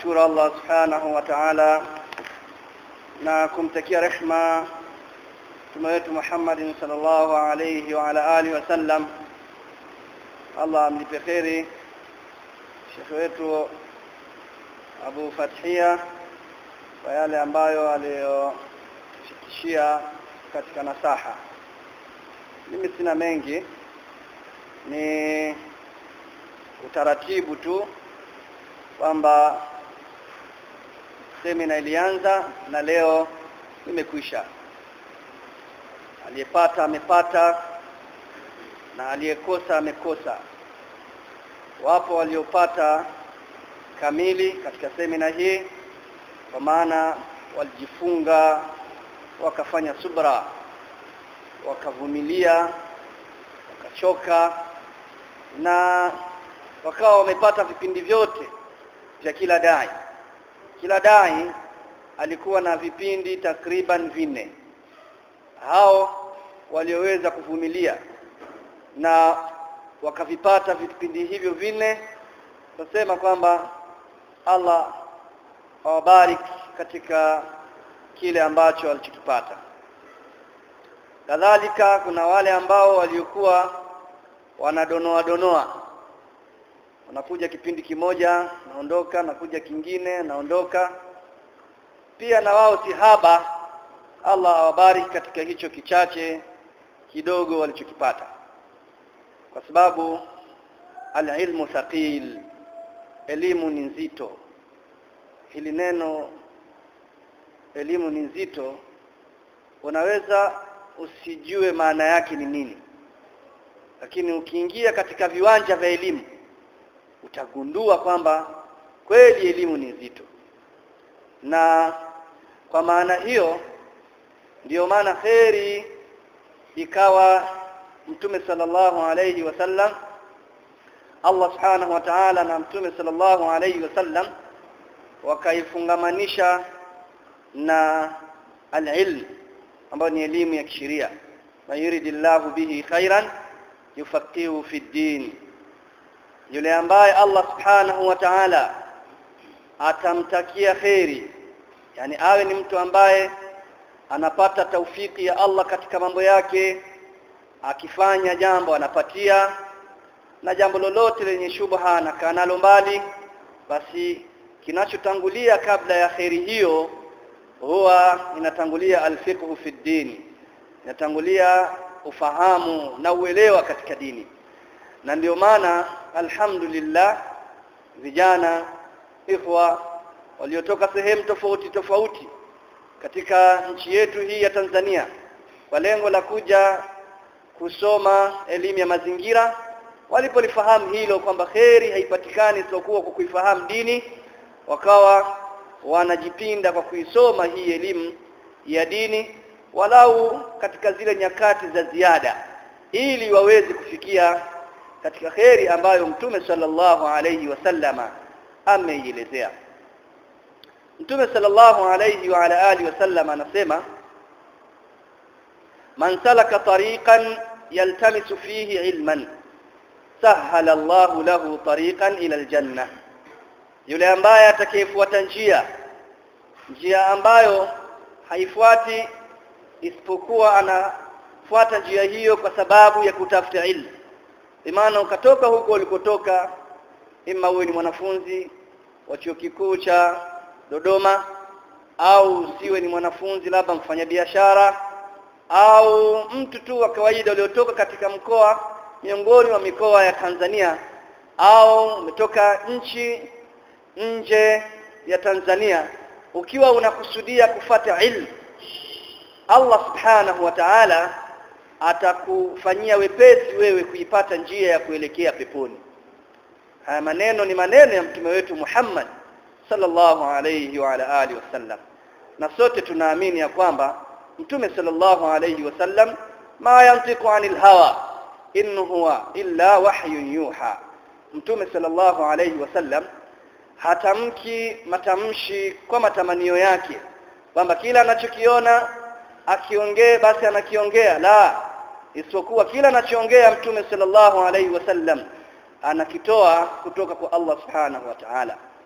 kumshukuru Allah subhanahu wa ta'ala na kumtakia rehma mtume wetu Muhammad sallallahu alayhi wa ala alihi wasallam Allah amlipe kheri shekhe wetu Abu Fathia kwa yale ambayo aliyoshikishia katika nasaha mimi sina mengi ni utaratibu tu kwamba semina ilianza na leo imekwisha aliyepata amepata na aliyekosa amekosa wapo waliopata kamili katika semina hii kwa maana walijifunga wakafanya subra wakavumilia wakachoka na wakawa wamepata vipindi vyote vya kila dai kila dai alikuwa na vipindi takriban vinne hao walioweza kuvumilia na wakavipata vipindi hivyo vinne tunasema kwamba Allah awabariki katika kile ambacho walichokipata kadhalika kuna wale ambao waliokuwa wanadonoa donoa wanakuja kipindi kimoja naondoka nakuja kingine naondoka pia na wao si haba Allah awabariki katika hicho kichache kidogo walichokipata kwa sababu alilmu thaqil elimu ni nzito hili neno elimu ni nzito unaweza usijue maana yake ni nini lakini ukiingia katika viwanja vya elimu utagundua kwamba kweli elimu ni nzito na kwa maana hiyo ndiyo maana kheri ikawa mtume sallallahu alayhi wasallam Allah subhanahu wa ta'ala na mtume sallallahu alayhi wasallam wakaifungamanisha na al-ilm ambayo ni elimu ya kisheria man yuridillahu bihi khairan yufaqihu fi din yule ambaye Allah subhanahu wa ta'ala atamtakia kheri yani awe ni mtu ambaye anapata taufiki ya Allah katika mambo yake akifanya jambo anapatia na jambo lolote lenye shubha na kanalo mbali basi kinachotangulia kabla ya kheri hiyo huwa inatangulia alfiqhu fi dini inatangulia ufahamu na uelewa katika dini na ndio maana alhamdulillah vijana ikhwa waliotoka sehemu tofauti tofauti katika nchi yetu hii ya Tanzania kwa lengo la kuja kusoma elimu ya mazingira walipolifahamu hilo kwamba kheri haipatikani isipokuwa kwa kuifahamu dini wakawa wanajipinda kwa kuisoma hii elimu ya dini walau katika zile nyakati za ziada ili waweze kufikia katika kheri ambayo mtume sallallahu alayhi wasallama ameielezea mtume sallallahu alayhi wa ala alihi wasallama anasema man salaka tariqan yaltamisu fihi ilman sahala Allahu lahu tariqan ila aljanna yule ambaye atakayefuata njia njia ambayo haifuati isipokuwa anafuata njia hiyo kwa sababu ya kutafuta ilmu maana ukatoka huko ulikotoka ima uwe ni mwanafunzi wa chuo kikuu cha Dodoma au usiwe ni mwanafunzi labda mfanyabiashara au mtu tu wa kawaida uliotoka katika mkoa miongoni mwa mikoa ya Tanzania au umetoka nchi nje ya Tanzania ukiwa unakusudia kufata ilmu Allah subhanahu wa ta'ala atakufanyia wepesi wewe kuipata njia ya kuelekea peponi haya maneno ni maneno ya mtume wetu Muhammad sallallahu alayhi wa ala alihi wasallam na sote tunaamini ya kwamba mtume sallallahu alayhi wasallam ma yantiqu anil hawa in huwa illa wahyun yuha mtume sallallahu alayhi wasallam hatamki matamshi kwa matamanio yake kwamba kila anachokiona akiongee basi anakiongea la isipokuwa kila anachoongea mtume sallallahu alaihi wasallam anakitoa kutoka kwa Allah subhanahu wa ta'ala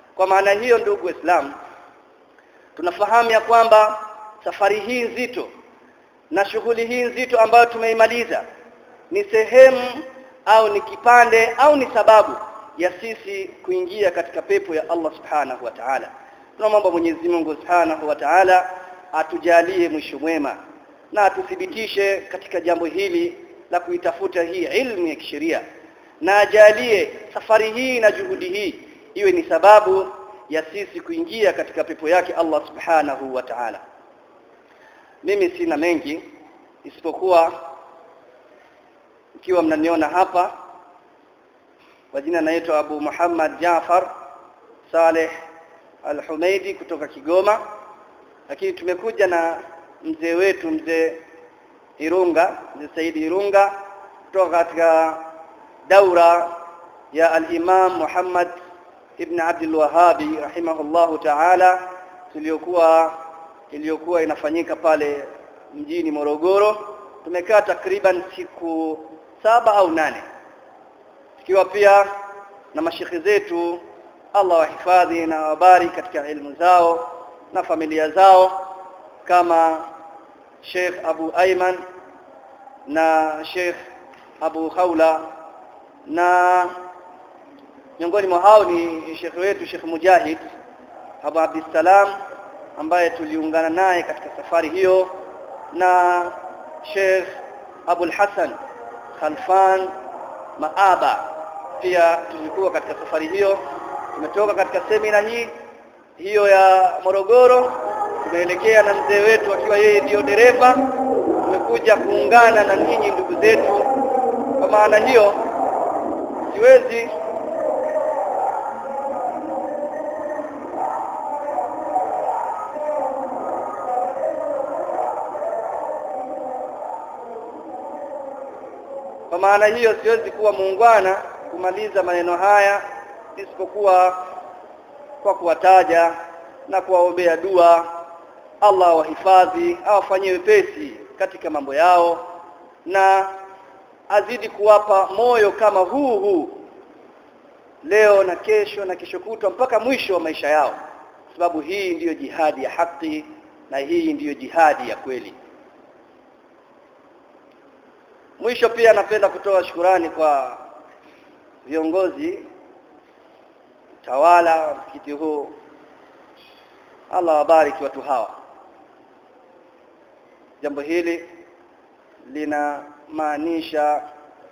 kwa maana hiyo ndugu waislamu tunafahamu ya kwamba safari hii nzito na shughuli hii nzito ambayo tumeimaliza ni sehemu au ni kipande au ni sababu ya sisi kuingia katika pepo ya Allah subhanahu wa ta'ala tunamwomba Mwenyezi Mungu subhanahu wa ta'ala atujalie mwisho mwema na atuthibitishe katika jambo hili la kuitafuta hii ilmu ya kisheria na ajalie safari hii na juhudi hii iwe ni sababu ya sisi kuingia katika pepo yake Allah subhanahu wa ta'ala mimi sina mengi isipokuwa ikiwa mnaniona hapa kwa jina naitwa Abu Muhammad Jaafar Saleh Al-Humaidi kutoka Kigoma lakini tumekuja na mzee wetu mzee Irunga mzee Saidi Irunga kutoka katika daura ya al-Imam Muhammad ibn Abdul Wahhabi rahimahullahu ta'ala tuliyokuwa iliyokuwa inafanyika pale mjini Morogoro tumekaa takriban siku saba au nane tukiwa pia na mashekhe zetu Allah wahifadhi na wabari katika elimu zao na familia zao kama Sheikh Abu Ayman na Sheikh Abu Khawla na miongoni mwa hao ni Sheikh wetu Sheikh Mujahid Abu Abdissalam ambaye tuliungana naye katika safari hiyo na Sheikh Abu Hassan Khalfan Maaba pia tulikuwa katika safari hiyo tumetoka katika semina hii hiyo ya Morogoro tumeelekea na mzee wetu akiwa yeye ndiyo dereva tumekuja kuungana na ninyi ndugu zetu kwa maana hiyo siwezi kwa maana hiyo siwezi kuwa muungwana kumaliza maneno haya isipokuwa kwa kuwataja na kuwaombea dua Allah wahifadhi awafanyie wepesi katika mambo yao na azidi kuwapa moyo kama huu huu leo na kesho na kesho kutwa mpaka mwisho wa maisha yao sababu hii ndiyo jihadi ya haki na hii ndiyo jihadi ya kweli mwisho pia napenda kutoa shukurani kwa viongozi tawala wa msikiti huu Allah wabariki watu hawa jambo hili linamaanisha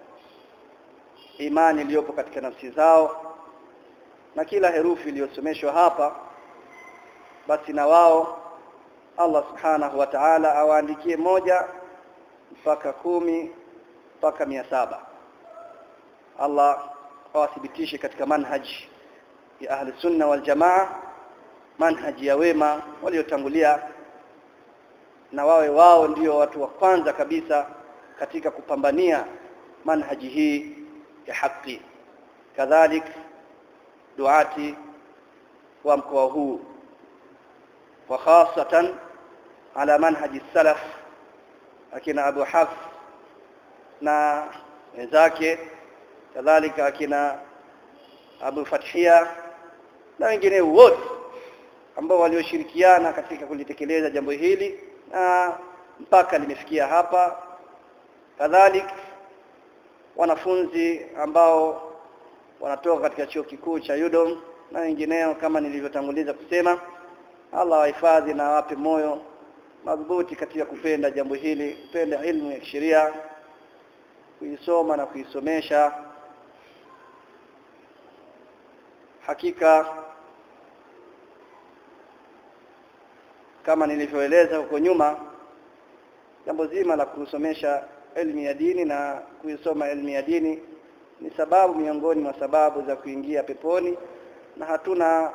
imani iliyopo katika nafsi zao na kila herufi iliyosomeshwa hapa basi na wao Allah subhanahu wa ta'ala awaandikie moja mpaka kumi mpaka mia saba Allah awathibitishe katika manhaji ya ahli sunna wal jamaa manhaji ya wema waliotangulia na wawe wao ndio watu wa kwanza kabisa katika kupambania manhaji hii ya haki kadhalik duati wa mkoa huu wa khasatan ala manhaji salaf akina Abu Hafs na wenzake kadhalika akina Abu Fathia na wengine wote ambao walioshirikiana katika kulitekeleza jambo hili na mpaka limefikia hapa kadhalika wanafunzi ambao wanatoka katika chuo kikuu cha Udom na wengineo kama nilivyotanguliza kusema Allah wahifadhi na awape moyo madhubuti katika kupenda jambo hili kupenda ilmu ya sheria kuisoma na kuisomesha hakika kama nilivyoeleza huko nyuma jambo zima la kusomesha elimu ya dini na kuisoma elimu ya dini ni sababu miongoni mwa sababu za kuingia peponi na hatuna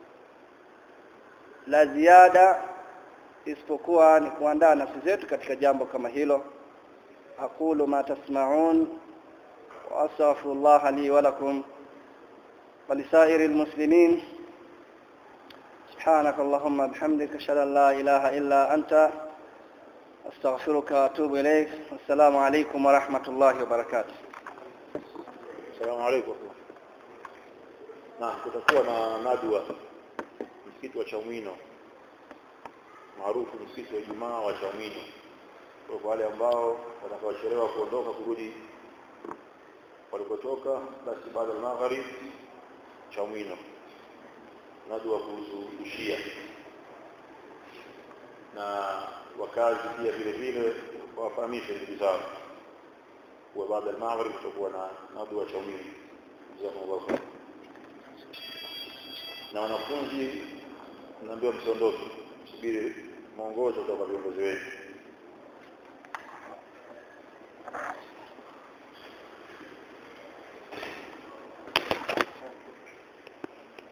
la ziada isipokuwa ni kuandaa nafsi zetu katika jambo kama hilo aqulu ma tasma'un wa astaghfirullah li wa lakum wa lisairil muslimin سبحانك اللهم بحمدك اشهد ان لا اله الا انت استغفرك واتوب اليك والسلام عليكم ورحمه الله وبركاته السلام عليكم na kutakuwa na nadwa msikiti wa Chamwino maarufu msikiti wa Ijumaa wa Chamwino kwa wale ambao watakaochelewa kuondoka kurudi walipotoka basi baada ya magharib Chamwino nadwa kuhusu ushia na wakazi pia vile vile wafahamishe ndugu zao kwa baada ya maghrib tutakuwa na nadwa Chamwino jazakumullahu khair na wanafunzi naambiwa msiondoke subiri mwongozo kutoka viongozi wetu